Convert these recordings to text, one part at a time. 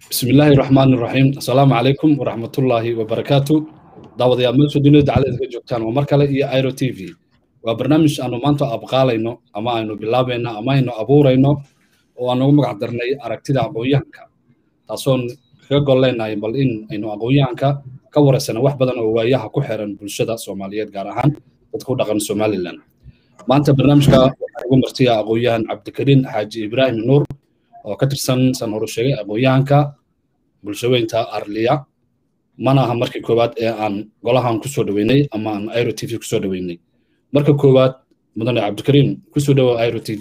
bismi illaahi raxmaan iraxiim assalaamu calaykum waraxmatullaahi wabarakaatu daawadayaal meesha dunida daclada ka joogtaan waa mar kale iyo iro t v waa barnaamij aanu maanta abqaalayno ama aynu bilaabayno ama aynu abuurayno oo aan ugu magac darnay aragtida aqoon-yahanka taasoon kaga gol leenahay bal in aynu aqoon-yahanka ka waraysana wax badan oo waayaha ku xiran bulshada soomaaliyeed gaar ahaan dadka u dhaqan somalilan maanta barnaamijka waxaa ugu martiya aqoon-yahan cabdikariin xaaji ibraahim nuur oo ka tirsan san horu sheegay aqoon-yahanka bulshaweynta arliya mana aha markii koowaad ee aan golahan kusoo dhaweynay ama aan iro t v kusoo dhaweynay marka koowaad mudane cabdikariin kusoo dhawow iro t v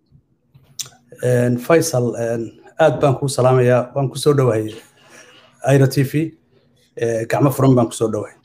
faysal aad baan kuu salaamayaa waan kusoo dhawahay iro t v gacmo furan baan kusoo dhawahay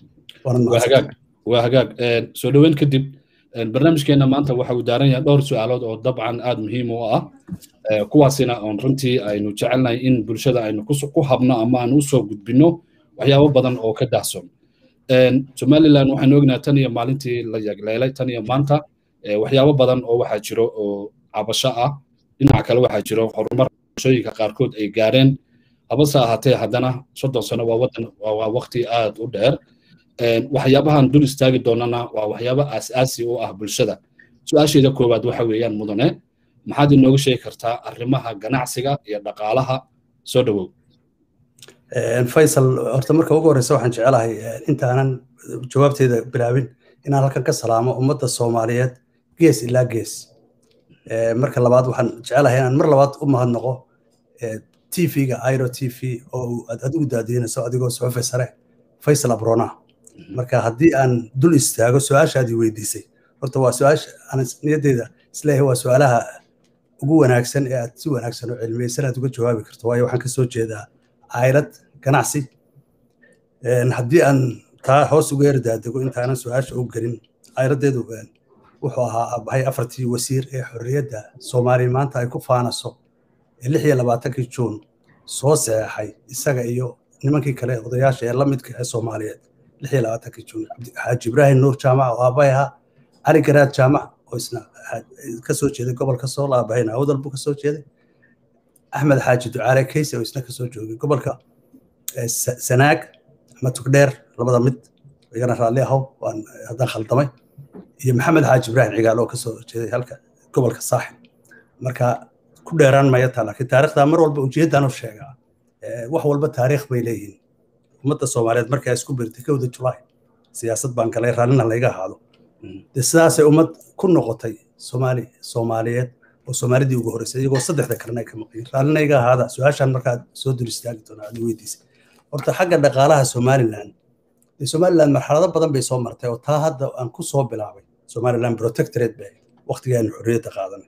waa hagaag soo dhoweyn kadib barnaamijkeena maanta waxa uu daaran yahay dhowr su-aalood oo dabcan aad muhiim u ah kuwaasina oon runtii aynu jecelnahay in bulshada aynu ku habno ama aan usoo gudbino waxyaabo badan oo ka dahson somalilan waxaynu ognahay tan iyo maalintii la yagleelay tan iyo maanta waxyaabo badan oo waxaa jiro oo cabasho ah dhinaca kale waxaa jiro horumar bulshooyinka qaarkood ay gaareen habase ahaatee haddana soddon sano waa wadan waa waqti aad u dheer waxyaabahan dul istaagi doonana waa waxyaabo aas-aasi u ah bulshada su-aasheeda koowaad waxa weeyaan mudane maxaad inooga sheegi kartaa arrimaha ganacsiga iyo dhaqaalaha soo dhowow faysal horta marka ugu horreysa waxaan jecelahay intaanan jawaabteeda bilaabin inaan halkan ka salaamo ummadda soomaaliyeed gees ilaa gees marka labaad waxaan jecelahay inaan mar labaad u mahadnaqo tv-ga iro t v oo aad adigu daadiinayso adigoo suxufi sare faysal abrona marka haddii aan dul istaago su-aashaadii weydiisay horta waa su-aasha aan niyaddeeda isleeyahay waa su-aalaha ugu wanaagsan ee aad si wanaagsan oo cilmiyeysan aad uga jawaabi karto waayo waxaan kasoo jeedaa caylad ganacsi haddii aan taa hoos uga yardaadego intaanan su-aasha u gelin cayladdeedu wuxuu ahaa abahay afartii wasiir ee xorriyadda soomaaliya maanta ay ku faanaso ee lix iyo labaatankii juun soo saxeexay isaga iyo nimankii kale odayaasha ee la midka ee soomaaliyeed lix iyo labaatankii juun xaaji ibraahim nuur jaamac oo aabay ahaa cali garaad jaamac oo isna kasoo jeeday gobolka sool aabahayna awdal buu kasoo jeeday axmed xaaji ducaale kayse oo isna kasoo joogay gobolka sanaag ama tugdheer labada mid igana raalli ahow waan haddaan khaldamay iyo maxamed xaaji ibraahim cigaal oo kasoo jeeday halka gobolka saaxib marka ku dheeraan maya taa laakiin taarikhda mar walba ujeeddaan u sheegaa wax walba taariikh bay leeyihiin ummadda soomaaliyeed markay isku birtay kowda julaay siyaasad baan galay raallina layga ahaado de sidaasay ummad ku noqotay soomaali soomaaliyeed oo soomaalidii ugu horreysay iyagoo saddexda kalena ay ka maqayin raallina iga ahaada su-aashaan markaad soo dul istaagi doonaa aad weydiisay horta xagga dhaqaalaha somaliland dee somaliland marxalado badan bay soo martay oo taa hadda aan ku soo bilaabay somaliland protectorate bay waqtigii aanu xorriyadda qaadanay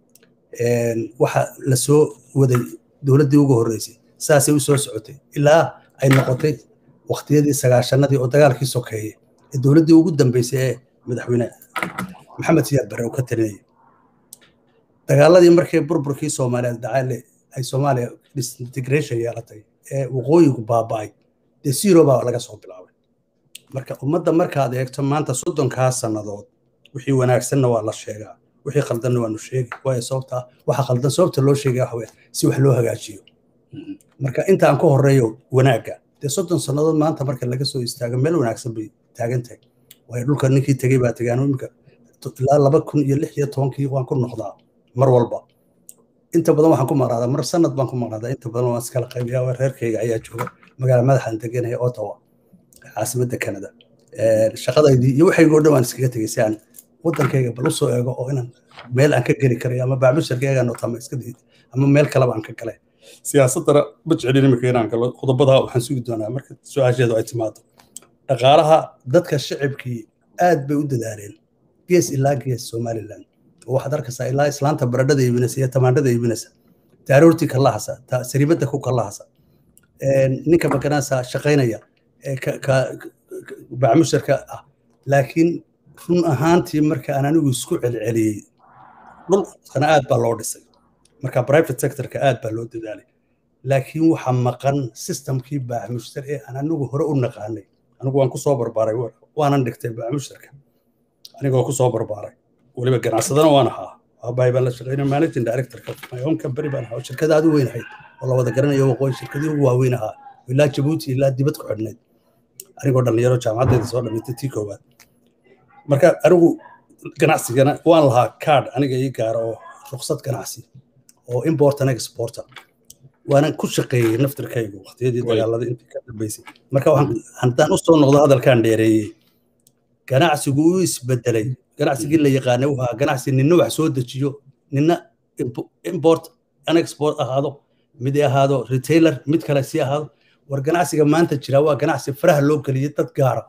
waxa la soo waday dowladdii ugu horreysay saasay u soo socotay ilaa ay noqotay waqtiyadii sagaashanadii oo dagaalkii sokeeye ee dowladdii ugu dambeysay ee madaxweyne maxamed siyaad barre uu ka talinayay dagaaladii markii burburkii soomaaliyeed dhacay ay soomaaliya disintegration yeelatay ee waqooyigu baaba'ay dee zero baa laga soo bilaabay marka ummadda markaad eegto maanta soddonkaa sannadood wixii wanaagsanna waa la sheegaa wixii khaldanna waanu sheegi waayo sababta waxa khaldan sababta loo sheegaya waxa weeye si wax loo hagaajiyo marka inta aan ka horreeyo wanaagga dee soddon sannadood maanta marka laga soo istaago meel wanaagsan bay taagan tahay waayo dhulka ninkii tegey baa tegaan imika ilaa laba kun iyo lix iyo tobankii waan ku noqdaa mar walba inta badan waxaan ku maqnaadaa mar sanad baan ku maqnaadaa inta badan waan iskala qaybiyaa waa reerkayga ayaa jooga magaala madaxaan deganaya ottawa caasimadda canada shaqadaydii iyo waxaygo dhan waan iskaga tegay si aan waddankayga bal usoo eego oo inaan meel aan ka geli karayo ama bacmusharkaygaan otama iska diid ama meel kaleba aan ka galay siyaasaddana ma jeclin imika inaan galo qodobadaa waxaan sugi doonaa marka su-aasheedu ay timaado dhaqaalaha dadka shacibkii aad bay u dadaaleen gees ilaa gees somaliland waxaad arkaysaa ilaa islaanta baradhada iibinaysa iyo tamaandhada iibinaysa taaroortii kalahasa sariibadda ku kalahasa ninka maganaasaa shaqaynaya bacmusharka ah laakiin run ahaantii marka aan anigu isku celceliyey dhulkana aad baa loo dhisay marka private sectorka aad baa loo dadaalay laakiin waxa maqan systemkii bacmushtar ee aan anigu hore u naqaanay anigu waan kusoo barbaaray waanan dhigtay bacmushtarka anigoo kusoo barbaaray weliba ganacsadana waan ahaa aabbahay baan la shaqeynay managing directorka my own company baan ahaa shirkada aad u weyn ahayd oo la wada garanayo waqooyi shirkadii ugu waaweyn ahaa ilaa jabuuti ilaa dibad ku xidhnayd anigoo dhalinyaro jaamacaddeeda soo dhamaystay tii koowaad marka anigu ganacsigana waan lahaa card aniga ii gaara oo ruqsad ganacsi oo import and exporter waanan ku shaqeeyey naftirkaygu waqtiyadii dagaalada intii ka dambeysay marka haddaan usoo noqdo hadalkaan dheereeyey ganacsigu u isbedelay ganacsigii la yaqaanay wuxuu ahaa ganacsi ninna wax soo dejiyo ninna import and export ahaado mid ahaado retailer mid kale si ahaado war ganacsiga maanta jira waa ganacsi faraha loo geliyay dad gaara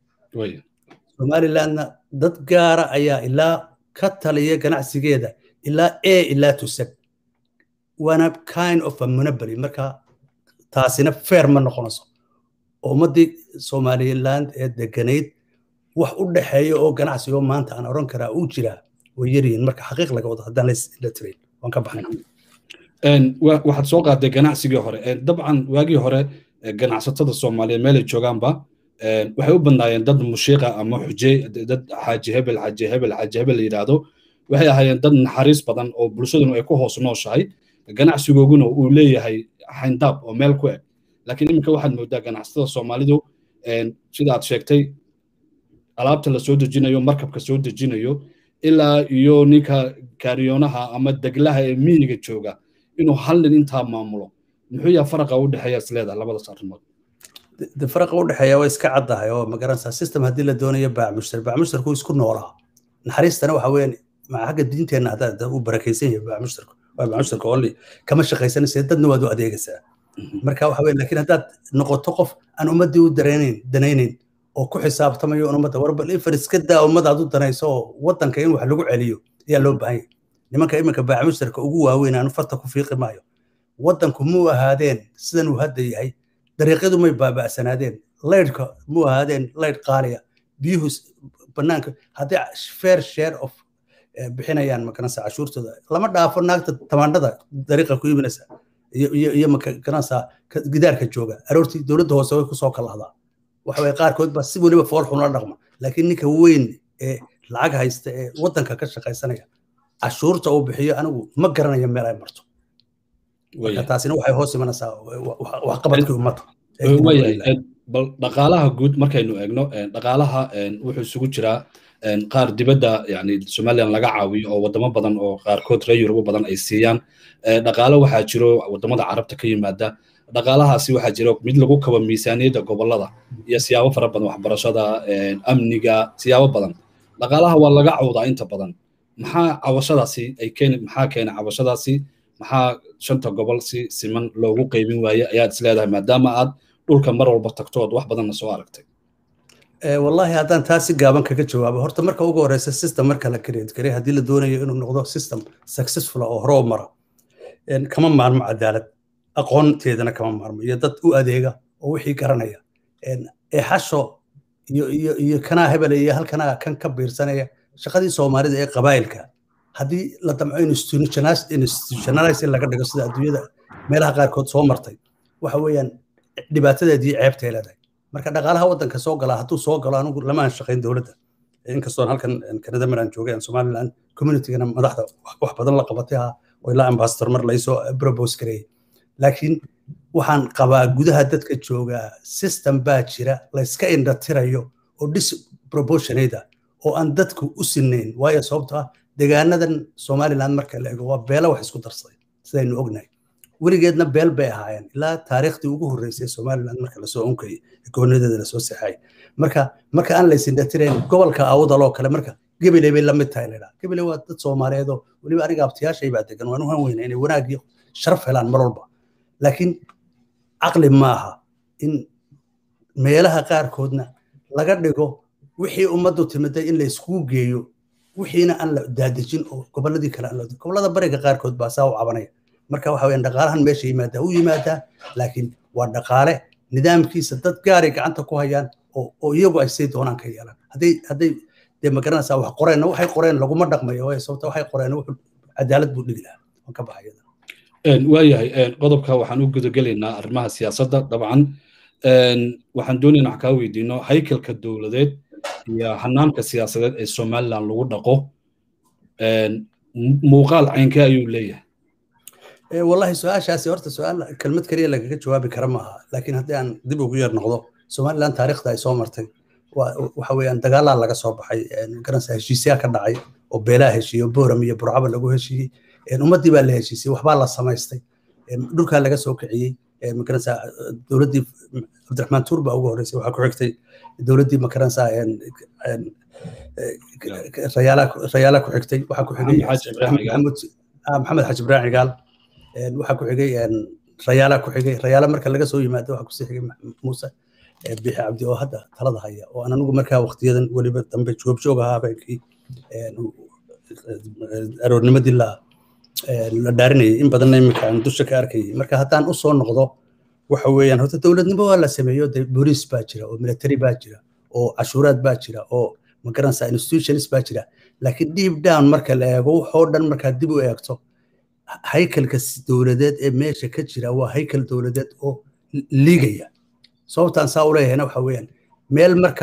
somalilandna dad gaara ayaa ilaa ka taliya ganacsigeeda ilaa a ilaa tusag waana kind of a monopoly marka taasina fair ma noqonayso ummaddii somaliland ee deganayd wax u dhexeeya oo ganacsigo maanta aan oran karaa uu jiraa way yaryihiin marka xaqiiq laga wado haddaan la tirayn waan ka baxayna waxaad soo qaaday ganacsigii hore dabcan waagii hore ganacsatada soomaaliyeed meelay joogaanba waxay u badnaayeen dad mushiiqa ama xuje dad xaaji hebel xaaji hebel xaaji hebel la yidhaahdo waxay ahaayeen dad naxariis badan oo bulshaduna ay ku hoos nooshahay ganacsigooguna uu leeyahay xayndaab oo meel ku eg laakiin iminka waxaad moodaa ganacsatada soomaalidu sida aad sheegtay alaabta la soo dejinayo markabka soo dejinayo ilaa iyo ninka kaariyoonaha ama deglaha ee miyiga jooga inuu hal nin intaa maamulo muxuu yaha faraqa u dhexeeya isleedaha labadaas arrimood de faraqa u dhexeeya waa iska caddahay oo magaranaysaa system haddii la doonayo baamushtar baamushtarku isku noolaa naxariistana waxa weeyaan maca xagga diinteenna haddaa u barakaysan yahay baamushtarku waa baamushtarka only kama shaqaysanaysa dadna waad u adeegaysaa marka waxa weeye laakiin haddaad noqoto qof aan ummaddii u dareenayn danaynayn oo ku xisaabtamayo un ummadda war bal ifar iska daa ummad aad u danayso oo waddanka in wax lagu celiyo ayaa loo baahan yahay nimanka iminka baamushtarka ugu waaweyn aanu farta ku fiiqi maayo waddanku muu ahaadeen sidan uu hadda yahay dariiqyadu may baaba'sanaadeen laydhka muu ahaadeen laydh qaaliya biyuhu bannaanka haddii fair share of bixinayaan makanasa cashuurtooda lama dhaafo naagta tamaandhada dariiqa ku iibinaysa iyo makanasa gidaarka jooga aroortii dowladda hoose way kusoo kalahdaa waxa waye qaarkood baa si weliba fool xun la dhaqma laakiin ninka weyn ee lacag haysta ee waddanka ka shaqaysanaya cashuurta uu bixiyo anigu ma garanayo meel ay marto marka taasina waxay hoos imanaysaa waxqabadkii ummadda bal dhaqaalaha guud markaynu eegno dhaqaalaha wuxuu isugu jiraa qaar dibadda yani somaliland laga caawiyo oo wadamo badan oo qaarkood reer yurubo badan ay siiyaan dhaqaalo waxaa jiro wadamada carabta ka yimaada dhaqaalahaasi waxaa jiro mid lagu kabo miisaaniyadda gobolada iyo siyaabo fara badan waxbarashada amniga siyaabo badan dhaqaalaha waa laga cawdaa inta badan maxaa cawashadaasi ay keeni maxaa keena cawashadaasi maxaa shanta gobol si siman loogu qaybin waaye ayaad isleedahay maadaama aad dhulka mar walba tagto ood wax badanna soo aragtay wallahi haddaan taa si gaaban kaga jawaabo horta marka ugu horeysa system marka la create garay haddii la doonayo inuu noqdo system successful oo hore u mara kama maarmo cadaalad aqoonteedana kama maarmo iyo dad u adeega oo wixii garanaya eexasho iyo iyo iyo kanaa hebel iyo halkanaa kan ka biirsanaya shaqadii soomaalida ee qabaayilka haddii la damco institutionalize in laga dhigo sida adduunyada meelaha qaarkood soo martay waxa weeyaan dhibaatadeedii ceebtay leedahay marka dhaqaalaha waddanka soo gala hadduu soo galo anigu lama aan shaqayn dowladda inkastoon halkan kanada maraan joogay aan somaliland communitygana madaxda wax badan la qabatay ha oo ilaa ambassador mar laysoo propose gareeyey laakiin waxaan qabaa gudaha dadka joogaa system baa jira layska indhatirayo oo disproportionate oo aan dadku u sinayn waayo sababto ah deegaanadan somaliland marka la ego waa beelo wax isku darsaday sidaynu ognahay weligeedna beel bay ahaayeen ilaa taariikhdii ugu horreysay somaliland marka lasoo unkayay gobonadeeda lasoo seexay marka marka aan laysindhatirayn gobolka awdaloo kale marka gebeley bay la mid tahay laydhaa gebeley waa dad soomaaliyeedoo weliba aniga abtiyaashay baa degan waan u han weyna inay wanaag iyo sharaf helaan mar walba laakiin caqli maaha in meelaha qaarkoodna laga dhigo wixii ummaddu timiday in layskugu geeyo wixiina aan la daadejin oo gobolladii kale aan la gobollada bariga qaarkood baa saa u cabanaya marka waxa weeyaan dhaqaalahan meesha yimaadaa u yimaadaa laakiin waa dhaqaale nidaamkiisa dad gaaray gacanta ku hayaan oo iyagu ay say doonaan ka yeelaan hadday hadday dee magaranaysaa wax qoreenna waxay qoreen laguma dhaqmayo waayo sababta waxay qoreen wuxuu cadaalad buu dhigi lahaa waan ka baxaya waayahay qodobka waxaan u gudagelaynaa arrimaha siyaasadda dabcan waxaan doonaynaa wax kaa weydiino haykalka dowladeed iyo hanaanka siyaasadeed ee somaliland lagu dhaqo muuqaal caynkee ayuu leeyahay wallahi su-aashaasi horta su-aal kelmad keliya lagaga jawaabi kara maaha laakiin haddii aan dib ugu yar noqdo somaliland taariikhda ay soo martay waxa weeyaan dagaalaa laga soo baxay garanaysa heshiisyaa ka dhacay oo beelaa heshiiyo boram iyo burcaba lagu heshiiyey ummaddii baa la heshiisay waxbaa la samaystay dhulkaa laga soo kiciyey magaranaysa dowladdii cabdiraxmaan tuur baa ugu horreysay waxaa ku xigtay dowladdii magaranaysa rayaala ku xigtay waxaa ku xigay maxamed xaji ibrahim cigaal waxaa ku xigay rayaala ku xigay rayaala marka laga soo yimaado waxaa kusii xigay muuse bixi cabdi oo hadda talada haya oo aan anigu markaa waqtiyadan weliba dambe joogjoog ahaa habeenkii aroornimadii la la dhaarinayay in badanna iminka aan dusha ka arkayay marka haddaan u soo noqdo waxa weeyaan horta dowladnimo waa la sameeyo de booliis baa jira oo military baa jira oo cashuuraad baa jira oo magaranaysa institutions baa jira laakiin deep down marka la eego waxoo dhan markaa dib u eegto haykalka dowladeed ee meesha ka jira waa haykal dowladeed oo liigaya sababtaan saa u leeyahayna waxa weeyaan meel marka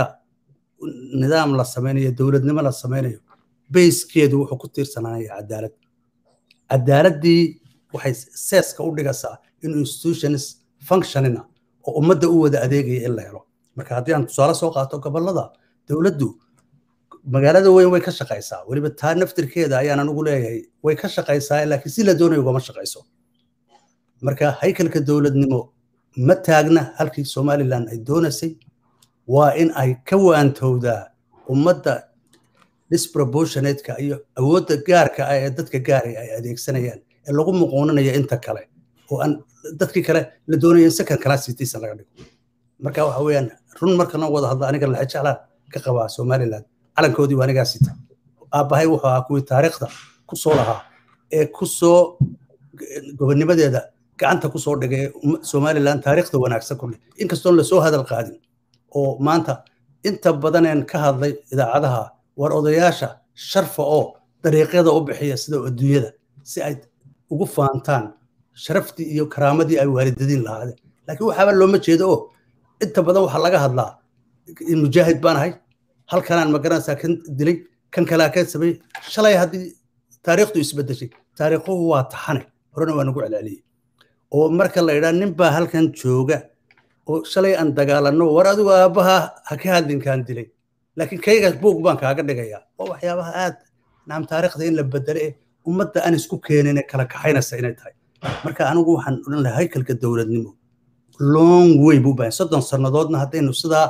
nidaam la samaynayo dowladnimo la samaynayo bayskeedu wuxuu ku tiirsanaanaya cadaalad cadaaladdii waxay seeska u dhigaysaa inuu institutions functionina oo ummadda u wada adeegaya in la helo marka haddii aan tusaale soo qaato gobollada dowladdu magaalada weyn way ka shaqaysaa weliba taa naftirkeeda ayaan anigu leeyahay way ka shaqaysaa laakiin si la doonayo ugama shaqayso marka haykalka dowladnimo ma taagna halkii somaliland ay doonaysay waa in ay ka waantowdaa ummadda disproportionateka iyo awoodda gaarka ah ee dadka gaaray ay adeegsanayaan ee lagu muquuninayo inta kale oo aan dadkii kale la doonayo in second class citizen laga dhigo marka waxa weeyaan run marka noo wada hadla aniga laxa jeclaan ka qabaa somaliland calankoodii waa anigaa sita aabbahay wuxuu ahaa kuwii taariikhda ku soo lahaa ee ku soo gobonnimadeeda gacanta ku soo dhigay somaliland taariikhda wanaagsan ku leh inkastoon lasoo hadal qaadin oo maanta inta badaneen ka hadlay idaacadaha war odayaasha sharfa oo dariiqyada u bixiya sida adduunyada si ay ugu faantaan sharaftii iyo karaamadii ay waalidadiin lahaadeen laakiin waxaaba looma jeedo oo inta badan waxaa laga hadlaa mujaahid baan ahay halkanaan magaranaysaa kan dilay kan kalaa ka samay shalay haddii taariikhdu isbedeshay taariikhuhu waa taxane horena waa nagu celceliyey oo marka la idhaa nin baa halkan jooga oo shalay aan dagaalanno war adigu aabbaha ha ka hadlinkaan dilay laakiin kayga buug baan kaaga dhigayaa oo waxyaabaha aad naam taariikhda in la bedelo ee ummadda aan isku keenin kala kaxaynaysa inay tahay marka anigu waxaan odhan lahaa haykalka dowladnimo long way buu baahan soddon sannadoodna haddaynu sidaa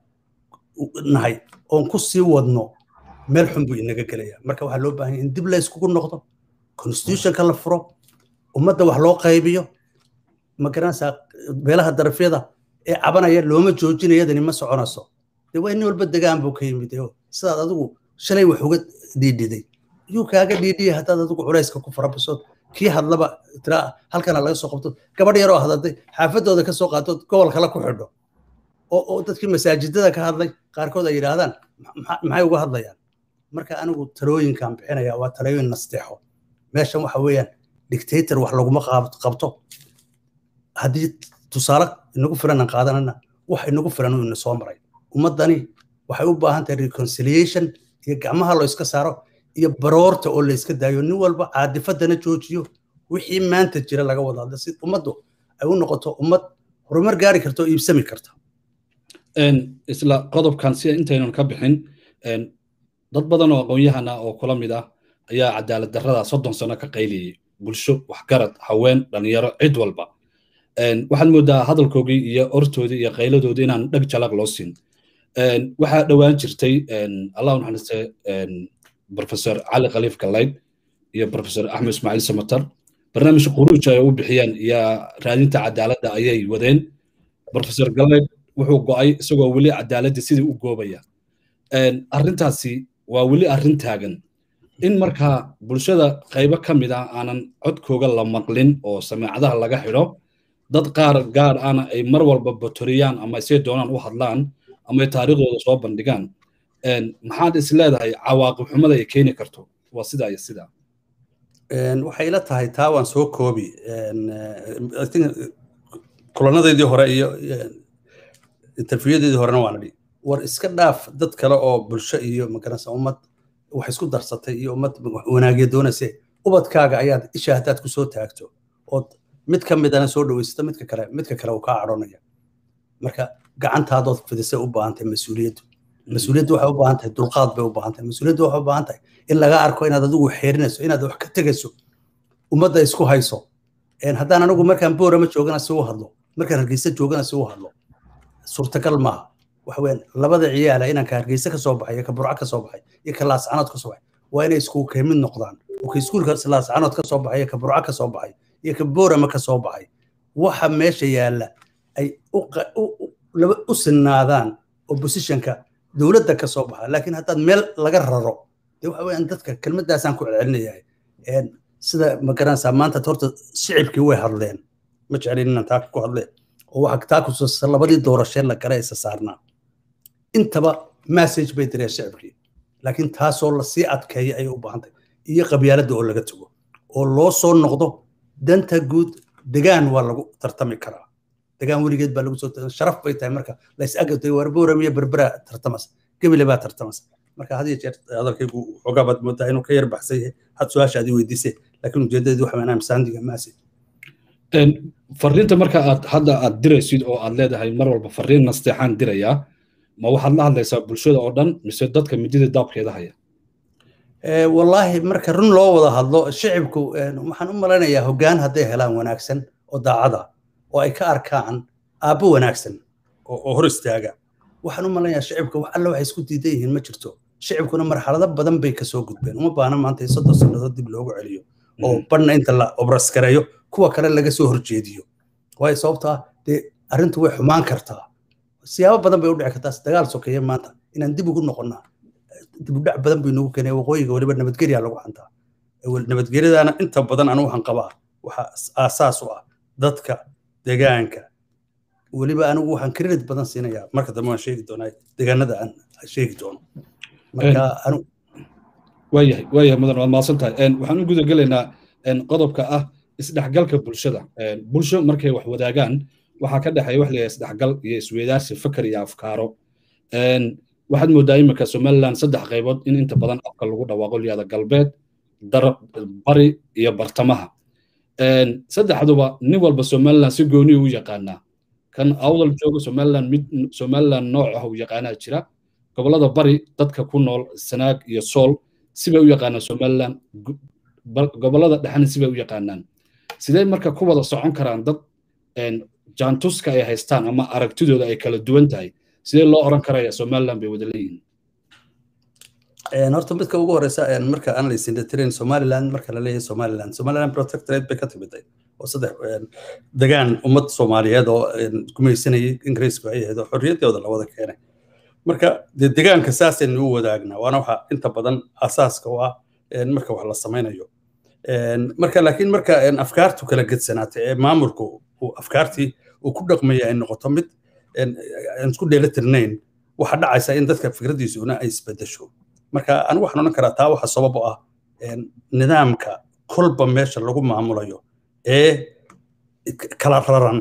nahay oon ku sii wadno meel xun buu inaga gelaya marka waxaa loo baahan in dib la iskugu noqdo constitutionka la furo ummadda wax loo qaybiyo magaranaysaa beelaha darafyada ee cabanaya looma joojinayadani ma soconayso dee waa nin walba degaan buu ka yimid sidaad adigu shalay wax uga dhiidhiday yuu kaaga dhiidhiya haddaad adigu culayska ku farabaso kii hadlaba tiraa halkana laga soo qabto gabadh yaroo hadladay xaafadooda ka soo qaato gobol kale ku xidho oo dadkii masaajidada ka hadlay qaarkood ay yidhaahdaan maxay uga hadlayaan marka anigu talooyinkan bixinaya waa talooyin nasteexo meeshan waxa weeyaan dictator wax laguma qabto haddii tusaale inagu filan aan qaadanana wax inagu filan uu ina soo maray ummaddani waxay u baahan tahay reconciliation iyo gacmaha loo iska saaro iyo baroorta oo la iska daayo nin walba caadifadana joojiyo wixii maanta jira laga wada hadla si ummaddu ay u noqoto ummad horumar gaari karta oo iibsami karta isla qodobkan si intaynan ka bixin dad badan oo aqoon-yahana oo kula mid ah ayaa cadaalad darrada soddon sano ka qayliyey bulsho waxgarad haween dhalinyaro cid walba waxaad moodaa hadalkoogii iyo ortoodii iyo qayladoodii inaan dheg jalaq loo siin waxaa dhowaan jirtay allah u naxariiste professor cali khaliif galayd iyo professor axmed ismaaciil samatar barnaamij quruuj ay u bixiyeen iyo raadinta cadaaladda ayay wadeen professor galayd wuxuu go'ay isagoo weli cadaaladda sidii u goobaya arrintaasi waa weli arrin taagan in markaa bulshada qaybo ka mid ah aanan codkooga la maqlin oo samaacadaha laga xidho dad qaar gaar ana ay mar walba batoriyaan ama say doonaan u hadlaan ama taariikhdooda soo bandhigaan maxaad is leedahay cawaaqib xumada ay keeni karto waa sidaa iyo sidaa waxay ila tahay taa waan soo koobi kulanadeedii hore iyo interviewadeedii horena waan idhi war iska dhaaf dad kale oo bulsho iyo magaranaysa ummad wax isku darsatay iyo ummad wanaagya doonayse ubadkaaga ayaad isha haddaad kusoo taagto ood mid ka midana soo dhawaysato midka kale midka kale uu kaa cadhonaya marka gacantaadood fidisay u baahan tahay mas-uuliyaddu mas-uuliyaddu waxay u baahan tahay dulqaad bay u baahan tahay mas-uuliyaddu waxay u baahan tahay in laga arko inaad adigu xeerinayso inaad wax ka tegayso ummadda isku hayso haddaan anigu markaan boorama joogana si u hadlo markaan hargeysa joogana si u hadlo suurtagal maaha waxa weeyaan labada ciyaala inanka hargeysa ka soo baxay iyo ka burco ka soo baxay iyo ka laascanood ka soo baxay waa inay isku kamid noqdaan oo ka iskuulka laascanood ka soo baxay iyo ka burco ka soo baxay iyo ka boorama ka soo baxay waxa meesha yaalla ay u sinaadaan oppositionka dowladda ka soo baxa laakiin haddaad meel laga raro de waxa weeyaan dadka kelmaddaasaan ku celcelinayahay sida ma garanaysaa maanta horta shicibkii way hadleen ma jeclin inaan taa ku hadle oo waxa taa kusuusa labadii doorashee la gala isa saarnaa intaba message bay direen shicibkii laakiin taasoo lasii adkeeya ayay u baahantay iyo qabyaaladda oo laga tago oo loo soo noqdo danta guud degaan waa lagu tartami karaa degaan weligeed baa lagu soo sharaf bay tahay marka lays agatay warboram iyo berbera tartamas gebile baa tartamas marka had iyo jeer hadalkaygu xoogaa baad moodaa inuu ka yar baxsan yahay had su-aashaadii weydiisay laakiin ujeedadeedu waxa weynaa misaandiga maasi fariinta marka aad hadda aad diraysid oo aad leedahay mar walba fariin nasteexaan dirayaa ma waxaad la hadlaysaa bulshada oo dhan mise dadka midida daabkeeda haya wallaahi marka run loo wada hadlo shicibku waxaan u malaynayaa hoggaan hadday helaan wanaagsan oo daacada oo ay ka arkaan aabbo wanaagsan oo hor istaaga waxaan u malaynayaa shicibka wax alle waxay isku diidan yihiin ma jirto shicibkuna marxalado badan bay kasoo gudbeen uma baahna maanta in soddon sannadood dib loogu celiyo oo badhna inta la obraskareeyo kuwa kale laga soo horjeediyo waayo sababto ah dee arrintu way xumaan kartaa siyaabo badan bay u dhici kartaa dagaal sokeeye maanta inaan dib ugu noqonnaa dibudhac badan bay nagu keenay waqooyiga weliba nabadgelya lagu xantaa nabadgelyadaana inta badan anu waxaan qabaa waxa aasaas u ah dadka degaanka weliba anigu waxaan credit badan siinayaa marka dambe waan sheegi doonaa degaanada aan sheegi doono marka anu waayahay waayahay mudan waad mahadsan tahay waxaan u guda gelaynaa qodobka ah isdhexgalka bulshada bulsho markay wax wadaagaan waxaa ka dhexeeya wax layahay isdhexgal iyo isweydaarsi fakar iyo afkaaro waxaad moodaa iminka somaliland saddex qaybood in inta badan afka lagu dhawaaqo liyada galbeed bari iyo bartamaha saddexduba nin walba somaliland si gooni u yaqaanaa kan awdal jooga somaliland mid somaliland nooc ah u yaqaanaa jira gobolada bari dadka ku nool sanaag iyo sool sibay u yaqaanaan somaliland gobolada dhexena sibay u yaqaanaan sidee marka ku wada socon karaan dad jaantuska ay haystaan ama aragtidooda ay kala duwan tahay sidee loo oran karaya somaliland bay wada leeyihiin horta midka ugu horeysa marka aan laysindatirayn somaliland marka la leeyahay somaliland somaliland protectorate bay ka timiday oo saddex degaan ummad soomaaliyeed oo gumaysanayay ingiriisku ay ahayd oo xorriyaddooda la wada keenay marka dee degaanka saasaynu u wadaagnaa waana waxa inta badan asaaska u ah marka wax la samaynayo marka laakiin marka afkaartu kala gedsanaatay ee maamulku afkaartii uu ku dhaqmaya ay noqoto mid aan isku dheelitirnayn waxa dhacaysa in dadka fikradiisuna ay isbedesho marka anigu waxaan odhan karaa taa waxa sabab u ah nidaamka kolba meesha lagu maamulayo ee kala raran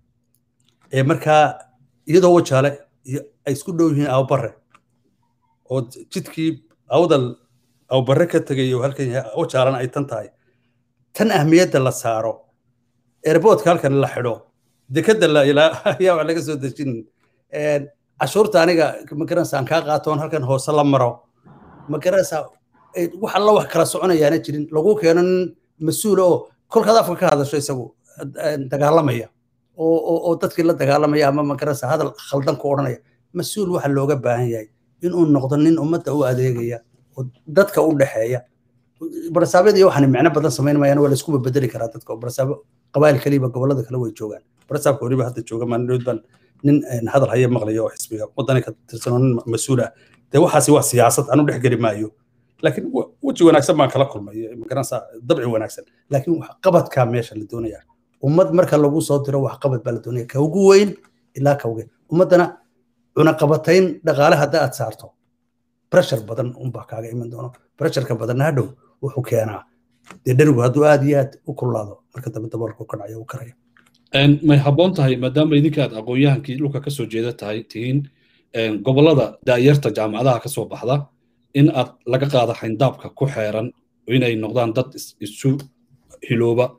ee markaa iyadoo wajaale ay isku dhow yihiin awbare oo jidkii awdal awbare ka tegayo halkan wajaalana ay tan tahay tan ahmiyadda la saaro airboodka halkan la xidho dekadda ayaa wax laga soo dejin cashuurta aniga magaranaysa aan kaa qaatoon halkan hoose la maro magaranaysa wax alla wax kala soconayaana jirin lagu keeno nin mas-uul oo kolkaad afka ka hadasho isagu dagaalamaya oo dadkii la dagaalamaya ama magaranaysa hadal khaldan ku odhanaya mas-uul waxa looga baahan yahay inuu noqdo nin ummadda u adeegaya oo dadka u dhexeeya barasaabyada iyo waxaan micno badan samayn mayaan waa la isku bedeli karaa dadka oo barasaabo qabaayil kaliba gobolada kale way joogaan barasaabka weliba hadda jooga maalin baan nin hadal haya maqlaya oo xisbiga wadani ka tirsanoo nin mas-uul ah dee waxaasi waa siyaasad anu dhex geli maayo laakiin weji wanaagsan baan kala kulmay magaranaysaa dabci wanaagsan laakiin wax qabadkaa meesha la doonaya ummad marka lagu soo diro wax qabad baa la doonaya ka ugu weyn ilaa ka ugu ummaddana cunaqabatayn dhaqaale hadda aad saarto breshar badan unbaa kaaga iman doono bresharka badanna hadhow wuxuu keenaa dee dherigu hadduu aad iyo aad u kululaado marka dambe daboolku ka dhacaya u karaya may habboon tahay maadaama idinka aad aqoon-yahankii dhulka kasoo jeeda tahay tihiin gobolada daayarta jaamacadaha kasoo baxda in aad laga qaado xayndaabka ku xeeran inay noqdaan dad isu hilooba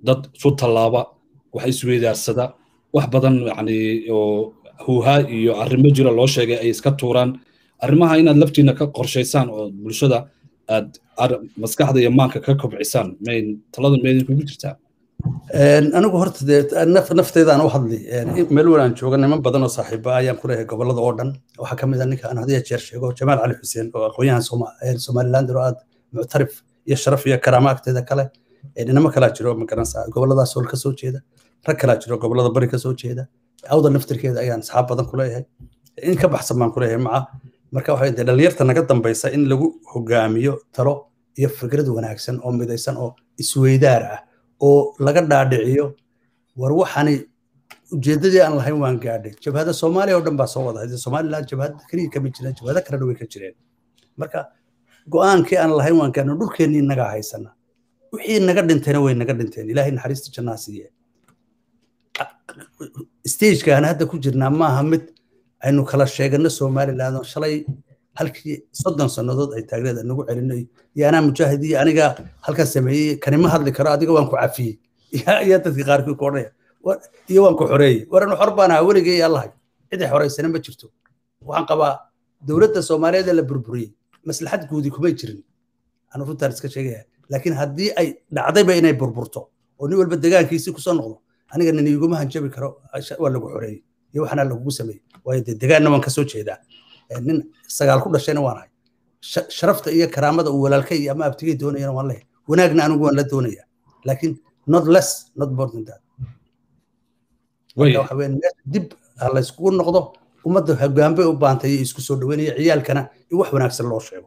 dad isu tallaaba wax isweydaarsada wax badan yani oo huuhaa iyo arrimo jira loo sheegay ay iska tuuraan arrimaha inaad laftiina ka qorshaysaan oo bulshada aad maskaxda iyo maanka ka kobcisaan mayn talada meedin kugu jirtaa anigu horta dee nafteedaan u hadli meel walaan jooga niman badan oo saaxiiba ayaan ku leeyahay gobolada oo dhan waxaa ka mid a ninka aan hadiya jeer sheego jamaal cali xuseen oo aqoonyahan somaliland oo aad muctarif iyo sharaf iyo karaamo agteeda kale inamo kalaa jiro magaranaysa goboladaas sool ka soo jeeda rag kalaa jiro gobolada bari ka soo jeeda awda naftirkeeda ayaan asxaab badan ku leeyahay in ka baxsan baan ku leeyahay maca marka waxay dee dhalinyarta naga dambaysa in lagu hogaamiyo talo iyo fikrad wanaagsan oo midaysan oo isweydaar ah oo laga dhaadhiciyo war waxaani ujeeddadii aan lahayn waan gaadhay jabhada soomaaliya oo dhan baa soo wada somaliland jabhad keliya kama jireen jabhado kalena way ka jireen marka go'aankii aan lahayn waan gaadhay dhulkeennii inagaa haysana wixii naga dhintayna way naga dhinteen ilaahay naxariista jannaa siiye stagekaan hadda ku jirnaa maaha mid aynu kala sheegano somaliland oo shalay halkii soddon sannadood ay taagneed nagu celino iyo anaa mujaahid iyo aniga halkan sameeyey kanima hadli karo adiga waan ku cafiyey iyo dadkii qaarkii ku odhanaya iyo waan ku xoreeyey waranu xor baan ahaa weligay allahay cidi xoraysana ma jirto waxaan qabaa dowladda soomaaliyeed ee la burburiyey maslaxad guudi kumay jirin anu runtaan iska sheegaya laakiin haddii ay dhacdayba inay burburto oo nin walba degaankiisii kusoo noqdo aniga nin iguma hanjabi karo waa lagu xoreeyey iyo waxaana lagugu sameeyey waayo dee degaanna waan kasoo jeedaa nin sagaal ku dhashayna waan ahay sharafta iyo karaamada uu walaalkay iyo ama abtigay doonayana waan leeyahay wanaagna anigu waan la doonayaa laakiin not less not more than that waxa weyn dib ha layskugu noqdo ummadda hogaanbay u baantay iyo isku soo dhaweynaya ciyaalkana in wax wanaagsan loo sheego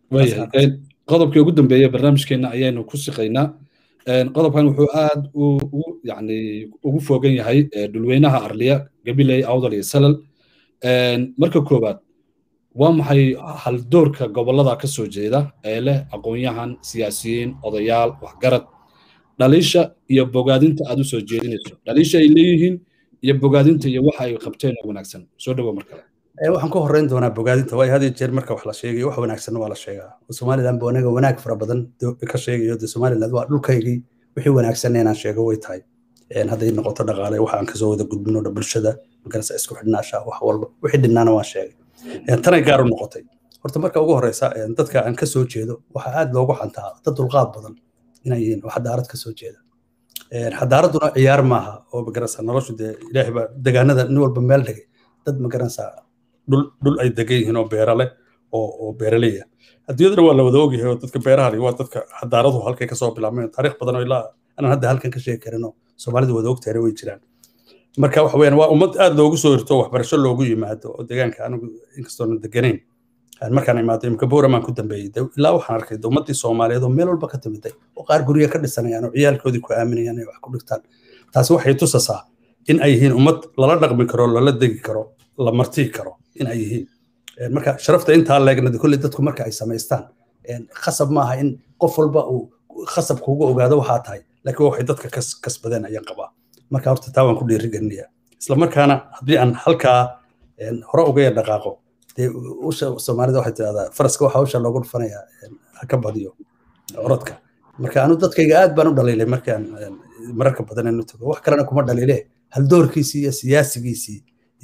qodobkii ugu dambeeya barnaamijkeena ayaynu ku siqaynaa qodobkan wuxuu aad ugu yani ugu fogan yahay dhulweynaha arliya gabiley awdal iyo salal marka koowaad waa maxay haldoorka gobolada ka soo jeeda ee leh aqoon-yahan siyaasiyiin odayaal waxgarad dhaliisha iyo bogaadinta aad u soo jeedinayso dhaliisha ay leeyihiin iyo bogaadinta iyo waxa ay qabteen oo wanaagsan soo dhawo mar kale waxaan ku horreyn doonaa bogaadinta waayo had iyo jeer marka wax la sheegayo wax wanaagsanna waa la sheegaa somaliland ba anaga wanaag fara badan ka sheegayo de somaliland waa dhulkaygii wixii wanaagsanna inaan sheego way tahay hadday noqoto dhaqaale waxa aan kasoo wada gudbino dha bulshada magarasa isku xidhnaasha wax walba wixii dhinnaana waan sheegay tanay gaar u noqotay horta marka ugu horeysa dadka aan ka soo jeedo waxaa aad loogu xantaa dad dulqaad badan inay yihiin oo xadaarad ka soo jeeda xadaaraduna ciyaar maaha oo magarasa noloshu dee ilaahay baa degaanada nin walba meel dhigay dad magarasa dhul dhul ay degan yihiin oo beera leh oo oo beeraleya adduunyadana waa la wada ogyahay oo dadka beeraha leh waa dadka xadaaradu halkay kasoo bilaabmeen taariikh badan oo ilaa anaan hadda halkan ka sheegi karin oo soomaalida wada ogtahayna way jiraan marka waxa weeyaan waa ummad aad loogu soo hirto waxbarasho loogu yimaado oo deegaanka anigu inkastoona deganayn markaan imaaday imka bowramaan ku dambeeyey ilaa waxaan arkay ummaddii soomaaliyeed oo meel walba ka timiday oo qaar gurya ka dhisanayaan oo ciyaalkoodii ku aaminayaan inay wax ku dhigtaan taasi waxay tusasaa in ay yihiin ummad lala dhaqmi karo lala degi karo la martii karo in ay yihiin marka sharafta intaa leegnadi kolley dadku marka ay samaystaan khasab maaha in qof walba uu khasab kuuga ogaado waxaa tahay laakiin waxay dadka kasbadeen ayaan qabaa marka horta taa waan ku dhiirigelinayaa isla markaana haddii aan halkaa hore uga yar dhaqaaqo dee usha soomaalida waxay tidahdaa faraska waxaa usha loogu dhufanayaa ha ka badiyo orodka marka anu dadkayga aad baan u dhaliilay markaan mararka badan inu tago wax kalena kuma dhaliile haldoorkiisii iyo siyaasigiisii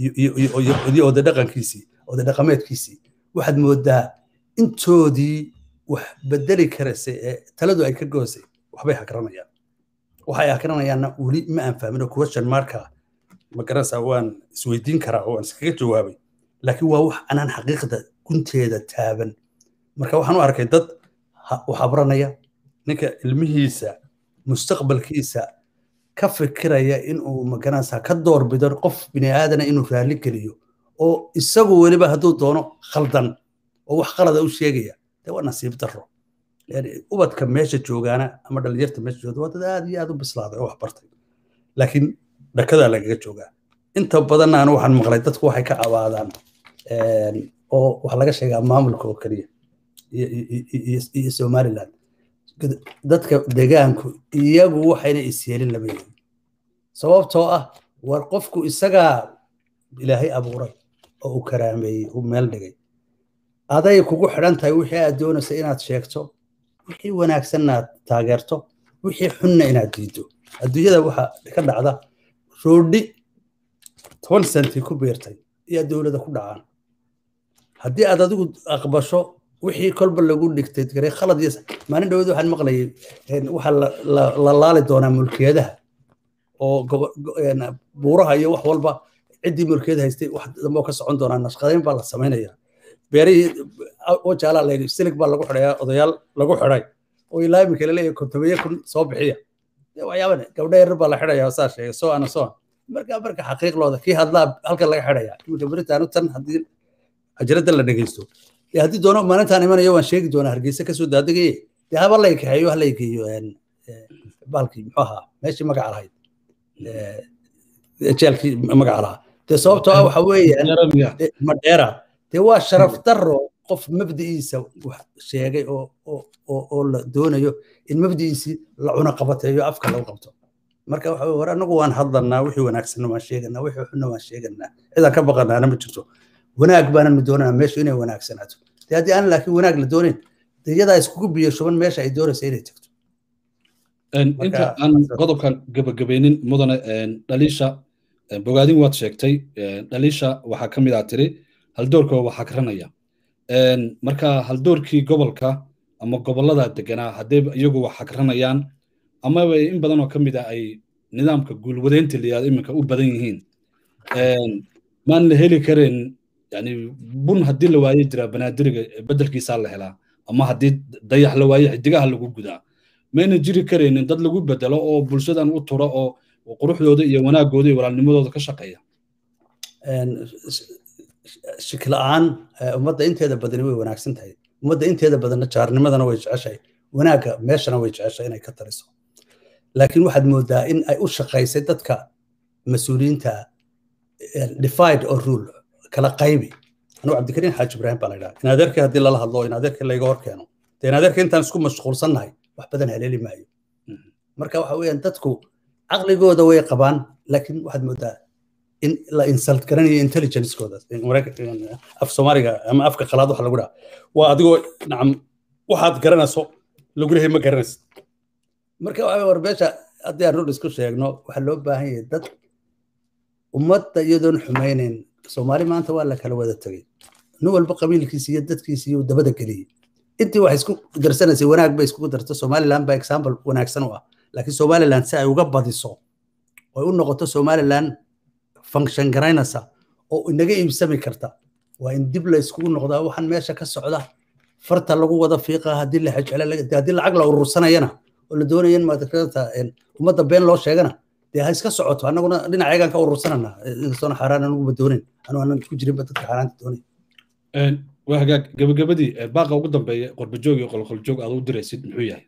iyo oday dhaqankiisii oday dhaqameedkiisii waxaad moodaa intoodii wax bedeli karaysa ee taladu ay ka goosay waxbay hakranayaan waxay akrinayaanna weli ma aan fahmin oo question marka ma garanaysaa waan isweydiin karaa oo waan iskaga jawaabay laakiin waa wax anaan xaqiiqda gunteeda taaban marka waxaan u arkay dad wax abranaya ninka ilmihiisa mustaqbalkiisa ka fikiraya inuu ma garanaysaa ka doorbido qof bini aadana inuu raalli geliyo oo isagu weliba hadduu doono khaldan oo wax qalada u sheegaya dee waa nasiib darro ubadka meesha joogaana ama dhalinyarta meesha joogta waa dad aad iyo aad u bislaaday oo wax bartay laakiin dhakadaa lagaga joogaa inta badanna anu waxaan maqlay dadku waxay ka cabaadaan oo wax laga sheegaa maamulka oo keliya iyo somaliland dadka degaanku iyagu waxayna isyeelin lama yihin sababtoo ah war qofku isagaa ilaahay abuuray oo uu karaameeyey uu meel dhigay aday kugu xidhan tahay wixii aad doonaysa inaad sheegto wixii wanaagsanna aad taageerto wixii xunna inaad diiddo adduunyada waxa ka dhacda roodhi toban senti ku beertay iyo dowladda ku dhacaan haddii aad adigu aqbasho wixii kolba lagu dhigtay garay khalad iyo maalin dhaweed waxaan maqlayay waxaa la laali doonaa mulkiyadaha oo buuraha iyo wax walba ciddii mulkiyada haystay wax dambe oo ka socon doonaa nashqadayn baa la samaynaya beerihii wajaalaa la yidhi silig baa lagu xidhayaa odayaal lagu xidhay oo ilaa iminka laleeyahay kontomiye kun soo bixiya waxyaaban gabdha yarar baa la xidhayaa saa sheegay soo ana soo marka marka xaqiiqlooda kii hadlaa halka laga xidhayaa iminka beritaanu tan haddii ajaradda la dhegeysto dee haddii doono maalintaan imanayo waan sheegi doonaa hargeysa kasoo daadagaye dee haba lay kaxeeyo hala geeyo baalkii muxuu ahaa meeshii magaca lahayd jeelkii magaca lahaa dee sababtoo ah waxa weeyaan madheera dee waa sharaf daro qof mabdi'iisa wax sheegay oo oo la doonayo in mabdi'iisii la cuna qabateeyo afka lagu qabto marka waxa war anagu waan hadlanaa wixii wanaagsanna waan sheeganaa wixii xunna waan sheeganaa cidaan ka baqanaana ma jirto wanaag baananu doonanaa meeshu inay wanaagsanaato dee haddii aan laakiin wanaag la doonayn dee iyadaa iskugu biyo shuban meesha ay doonaysa inay tagto inta aan qodobkan gabagabaynin mudane dhaliisha bogaadin waad sheegtay dhaliisha waxaa ka mid ah tiri haldoorka waa xakranaya marka haldoorkii gobolka ama gobollada deganaa haddee iyagu wax xakranayaan amaba in badan oo ka mid ah ay nidaamka guulwadeynta layihahdo iminka u badan yihiin maan la heli karayn yani bun haddii la waaye jira banaadiriga bedelkiisaa la helaa ama haddii dayax la waaye xidigaha lagu gudaa mayna jiri karaynin dad lagu bedelo oo bulshadan u tura oo quruxdooda iyo wanaagooda iyo walaalnimadooda ka shaqeeya shikla-aan ummadda inteeda badani way wanaagsan tahay ummadda inteeda badanna jaarnimadana way jeceshahay wanaagga meeshana way jeceshahay inay ka tariso laakiin waxaad moodaa in ay u shaqaysay dadka mas-uuliyiinta divide or rule kala qaybi anuu cabdikariin xaaji ibraahim baa la yidhaha in adeerkii haddii lala hadlo in adeerkii layga hor keeno dee in adeerkii intaan isku mashquulsannahay wax badan haleeli maayo marka waxa weeyaan dadku caqligooda way qabaan laakiin waxaad moodaa in la insult garanayo intelligencekooda af soomaaliga ama afka qalaad waxa lagu dhaha waa adigoo nacam waxaad garanayso lagu lehay ma garanaysid marka waxa war meesha haddii aan run isku sheegno waxaa loo baahan yahay dad ummadda iyadoon xumaynayn soomaali maanta waa la kala wada tegey nin walba qabiilkiisa iyo dadkiisa iyo dabada geliyey intii wax isku darsanaysay wanaag bay iskugu darto somaliland baa example wanaagsan u ah laakiin somaliland si ay uga badiso oy u noqoto somaliland function garaynaysa oo inaga iibsami karta waa in dib la iskugu noqdaa waxaan meesha ka socda farta lagu wada fiiqa haddii la xajcele haddii lacag la urursanayana oo la doonaya in maadakata ummadda been loo sheegana dee ha iska socoto annaguna dhinaceegaan ka urursanana inkastoona xaaraan anuguma doonin anu aanan ku jirinba dadka xaaraanta doonay waa hagaag gabagabadii baaqa ugu dambeeya qorbajoog iyo qolqoljoog aad u diraysid muxuu yahay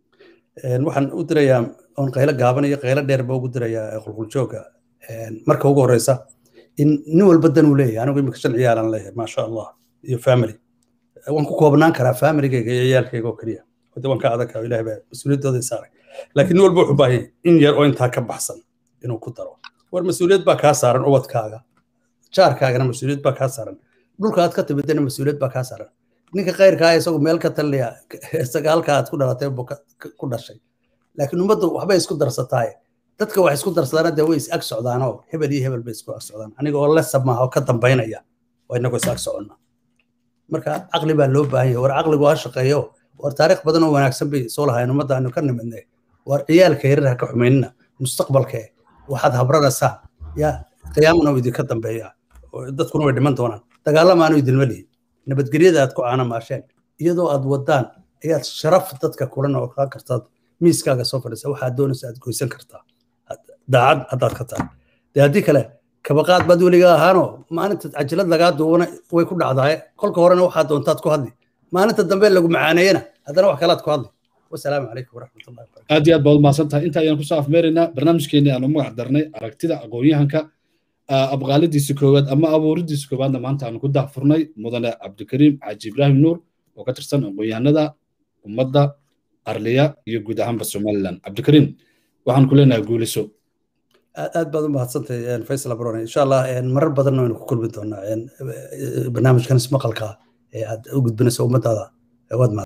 waxaan u dirayaa oon qaylo gaaban iyo qaylo dheerba ugu dirayaa qolqoljooga marka ugu horeysa in nin walba dan uu leeyahay anigu imika shan ciyaalan leeyahay maasha allah iyo family waan ku koobnaan karaa familigayga iyo ciyaalkayga oo keliya hade waan ka adag ilahay baa mas-uuliyaddooda saaray laakiin nin walba wuxuu baahayay in yar oo intaa ka baxsan inuu ku daro war mas-uuliyad baa kaa saaran ubadkaaga jaarkaagana mas-uuliyad baa kaa saaran dhulka aad ka timidana mas-uuliyad baa kaa saaran ninka khayrkaa isagu meel ka talinaya isaga halkaa aad ku dhalatay buu ku dhashay laakiin ummaddu waxbay isku darsataaye dadka wax isku darsadaana dee way is ag socdaanoo hebel iyo hebel bay isku ag socdaan aniga oo lesab maaha oo ka dambaynaya oo inagoo is ag soconna marka caqli baa loo baahan yahay war caqligu ha shaqeeyo war taariikh badan oo wanaagsan bay soo lahayn ummadda aanu ka nimidnay war ciyaalka yarar ha ka xumaynina mustaqbalkee waxaad habranaysaa yaa qiyaamana uu idinka dambeeya dadkuna way dhiman doonaan dagaalamaanu idinma lihin nabadgelyada aad ku caana maasheen iyadoo aad wadaan ayaad sharaf dadka kulan oo kaa kartaad miiskaaga soo fadhiisa waxaad doonaysa aad goysan kartaa daacad haddaad ka tahay dee haddii kale kabaqaad baad weliga ahaanoo maalinta cajilad lagaa duubana way ku dhacdaaye kolka horena waxaad doontaad ku hadli maalinta dambe lagu macaaneeyena haddana wax kalaad ku hadli wasalaamu calaykum waraxmatullahi wabarakatu aad iyo aad baad umahadsan tahay inta ayaan kusoo afmeeraynaa barnaamijkeenii aanu magac darnay aragtida aqoon-yahanka abqaalidiisa koowaad ama abuuridiisa koowaadna maanta aanu ku daahfurnay mudane cabdikariim xaaji ibraahim nuur oo ka tirsan aqoon-yahanada ummadda arliya iyo guud ahaanba somaliland cabdikariim waxaan ku leenahay guuliso aad baad u mahadsantahay faysal abrone insha allah marar badanna waynu ku kulmi doonaa barnaamijkan ismaqalka ee aad u gudbinayso ummadaada waad